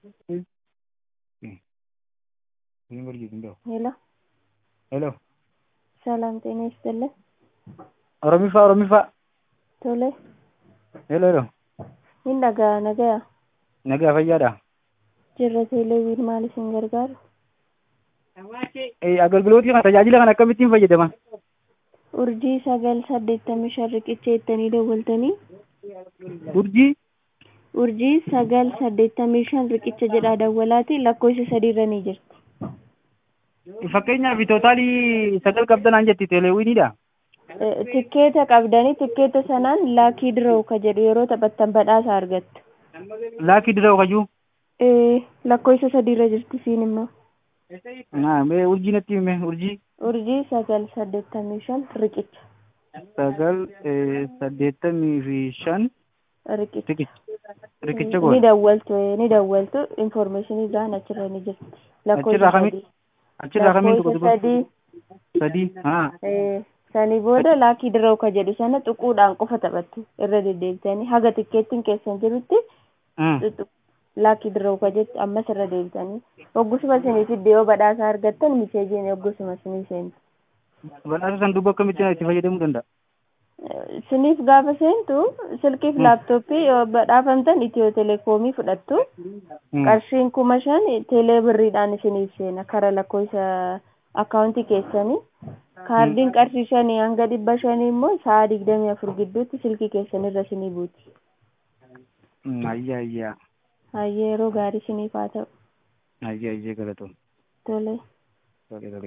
ሄሎ ሄሎ ሰላም ጤና ይስጥልን። ኦሮሚፋ ኦሮሚፋ Tole, ሄሎ ሄሎ hin dhaga'a nagaya. nagaa fayyaadha Jirra teeleewiin maal isin gargaaru? Eh, agalgilootii kana tajaajila kana akkamittiin fayyadaman Urjii sagal saddeettamii shan riqicha jettanii dawwaltanii urjii urjii sagal saddeettamii shan riqicha jedhaa dawwalaati lakkoofsa sadiirra ni jirti. fakkeenyaaf tootaalii sagal qabdanaan jetti teeleewwiinidha Eh, Tikkeeta qabdanii tikkeeta sanaan laakii diroo ka jedhu yeroo taphattan badhaasa argattu. laakii diroo kayyuu Eh, lakkoofsa sadiirra jirti siin immoo. naa mee urjii natti hime urjii Urjii sagal saddeettamii shan riqicha. sagal eh, saddeettamii fi shan Riqicha. riqicha riqicha ni goone dawwaltu eh, ni dawwaltu informationii gaan achirra ni jirti. Achirraa kami- achirraa kamiin tokko Lakkoofsa tokko sadii sadii haa eh, sanii booda laakii diroo ka jedhu sana xuquudhaan qofa taphattu irra deddeebitanii haga tikkeettiin keessan jirutti Hmm. xuxu- laakii diroo ka jettu ammas irra deebitanii hoggusuma isinii fidde yoo badhaasa argattan miseejiin hoggusuma isinii seentu. badhaasa san duuba akkamittiin itti fayyadamuu danda'a Eh, Isiniif gaafa seentu silkiif laaptooppii yoo badhaafamtan itiyoo telekoomii fudhattu. Hmm. qarshiin kuma shan teelee birriidhaan isiniif seena kara lakkoofsa akkaawuntii keessanii kaardiin qarshii shanii hanga dhibba shanii immoo sa'a digdamii afur gidduutti silkii keessanirra isinii buuti Hmm, ayyaa ayyaa hayyee yeroo gaarii isiniif haa ta'u ayyaa ayyaa galatoom tole Tole, tole.